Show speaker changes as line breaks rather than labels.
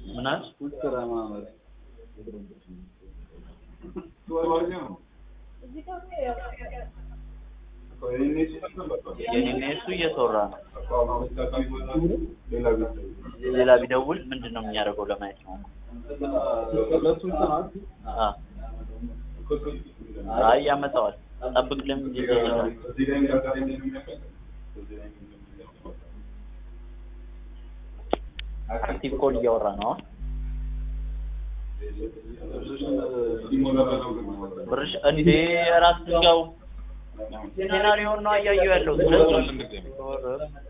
ምን አልሽ? የኔና የእሱ እየተወራ ነው። ሌላ ቢደውል ምንድን ነው የሚያደርገው ለማየት ነው። አ አይ ያመጣዋል። ጠብቅ ለምን ይዘኛል? አክቲቭ ኮል እያወራ ነው አሁን። ብርሽ እንዴ ራስ ድንጋው ሴናሪዮን ነው እያየሁ ያለው ስለዚህ